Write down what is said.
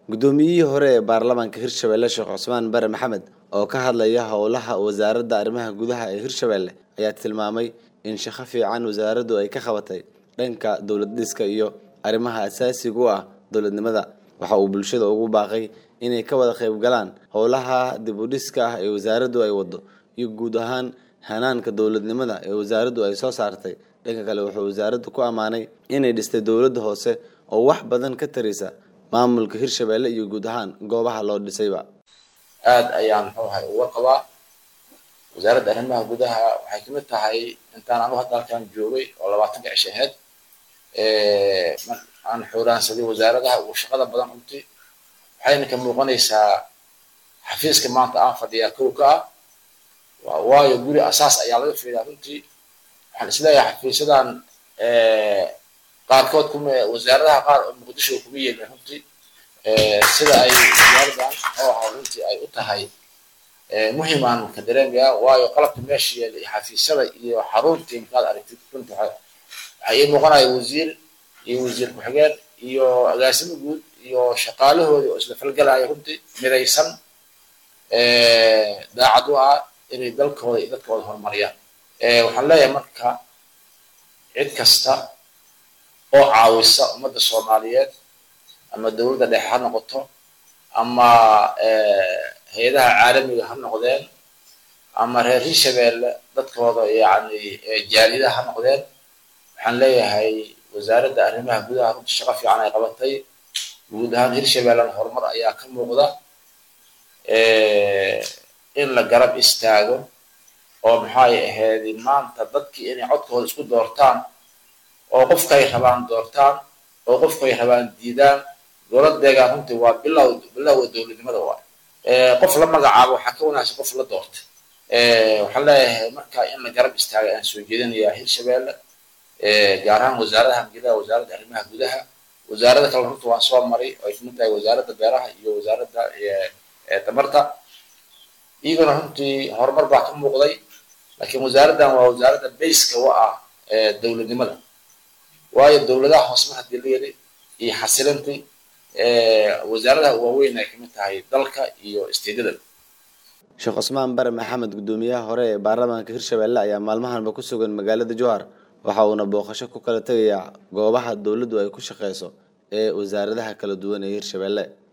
guddoomiyihii hore ee baarlamaanka hirshabelle sheekh cusmaan bare maxamed oo ka hadlaya howlaha wasaaradda arrimaha gudaha ee hirshabelle ayaa tilmaamay in shaqo fiican wasaaraddu ay ka qabatay dhanka dowlad dhiska iyo arrimaha asaasiga u ah dowladnimada waxa uu bulshada ugu baaqay inay ka wada qayb galaan howlaha dib u dhiska ah ee wasaaraddu ay wado iyo guud ahaan hanaanka dowladnimada ee wasaaraddu ay soo saartay dhanka kale wuxuu wasaaraddu ku ammaanay inay dhistay dowladda hoose oo wax badan ka taraysa maamulka hirshabelle iyo guud ahaan goobaha loo dhisayba aada ayaan muxuu ahay uga qabaa wasaaradda arrimaha gudaha waxay kamid tahay intaan anu hadda halkan joogay oo labaatanka cish aheyd aan xooraansaday wasaaradaha ugu shaqada badan runtii waxayna ka muuqanaysaa xafiiska maanta aan fadhiyaa kow ka ah waayo guri asaas ayaa laga fiidaa runtii waxaan isleeyahay xafiisyadan qaarkood kuma wasaaradaha qaar oo muqdisho kuma yeelin runtii sida ay wasaaradan oo ahaa runtii ay u tahay muhimaan ka dareemayaa waayo qalabka meesha yeela iyo xafiisyada iyo xaruntii markaad aragtid runtii waxay ii muuqanaya wasiir iyo wasiir ku-xigeen iyo agaasimo guud iyo shaqaalahoodii oo isla falgalaya runtii midaysan daacad u ah inay dalkooda iyo dadkooda horumariyaan waxaan leeyahay marka cid kasta oo caawisa ummadda soomaaliyeed ama dowladda dhexe ha noqoto ama hay-adaha caalamiga ha noqdeen ama reer hirshabelle dadkooda yani jaaliyadaha ha noqdeen waxaan leeyahay wasaaradda arrimaha gudaha runta shaqo fiican ay qabatay guud ahaan hirshabellena horumar ayaa ka muuqda in la garab istaago oo maxay ahayd maanta dadkii inay codkooda isku doortaan oo qofkay rabaan doortaan oo qofkay rabaan diidaan dowladeegaa runtii waa bilow bilowga dowladnimada waay qof la magacaabo waxaa ka wanaagsan qof la doortay waxaan leeyahay marka in la garab istaagay aan soo jeedinayaa hirshabelle gaar ahaan wasaaradaha gudaha wasaaradda arrimaha gudaha wasaarada kale runta waan soo maray oo ay kamid tahay wasaaradda beeraha iyo wasaaradda tamarta iyaguna runtii horumar baa ka muuqday laakiin wasaaraddan waa wasaaradda bayska u ah dowladnimada waayo dowladaha hoosma hadii la yiri iyo xasilintii wasaaradaha waaweyn ay kamid tahay dalka iyo isteedada sheekh cusmaan bare maxamed guddoomiyaha hore ee baarlamaanka hirshabelle ayaa maalmahanba ku sugan magaalada jowhar waxa uuna booqasho ku kala tegayaa goobaha dowladdu ay ku shaqeyso ee wasaaradaha kala duwan ee hirshabelle